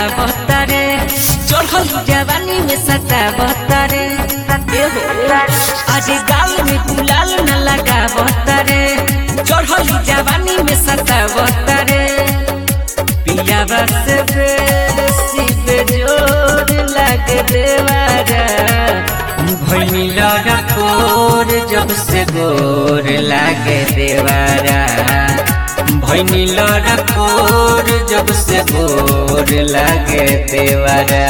बतारे चढ़ल जवानी में सता बतारे आज गाल में गुलाल न लगा बतारे चढ़ल जवानी में सता बतारे पिया बस बेसी बेजोर लग देवारा भैनी लगा कोर जब से गोर लागे देवारा भैनी लड़ा कोर जब से गोर लागे देवारा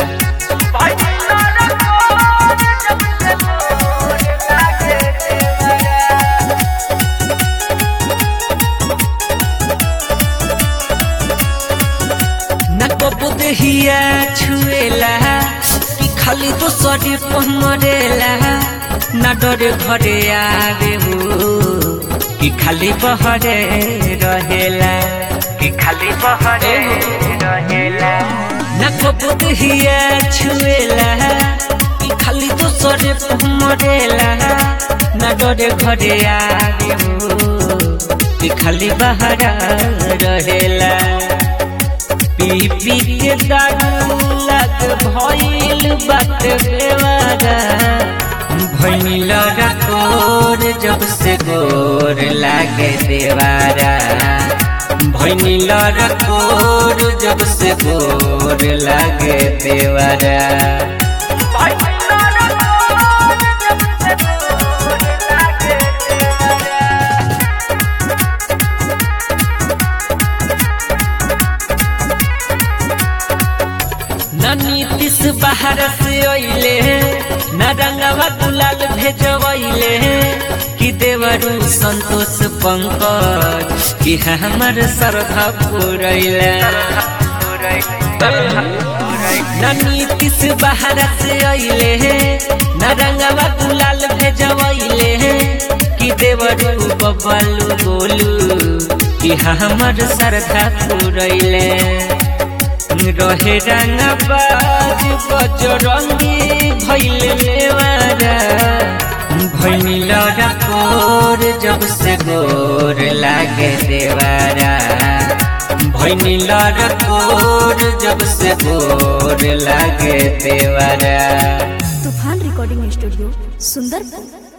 नको बुदहिया छुएला कि खाली दोसरे पमरेला ना डरे घरे आवे हो कि खाली बहरे रहेला कि खाली बहरे रहेला नको बुदहिया छुएला कि खाली दोसरे पमरेला ना डरे घरे आवे हो कि खाली बहरा रहेला पी पी के दारू लग भइल बात बेवारा भइनी लड़ा कोर जब से गोर लागे देवारा भइनी लड़ा कोर जब से गोर लागे देवारा न नीतीश बाहर से अइले न रंगवा गुलाल भेजवैले कि देवरू संतोष पंकज कि हमर श्रद्धा पुरैले न नीतीश बाहर से अइले न रंगवा गुलाल भेजवैले कि देवरू बबलू गोलू कि हमर श्रद्धा पुरैले रहे रंगबाज बजरंगी भैल मेवारा भैनी लड़ा कोर जब से गोर लागे देवारा भैनी लड़ा कोर जब से गोर लागे देवारा तूफान रिकॉर्डिंग स्टूडियो सुंदरपुर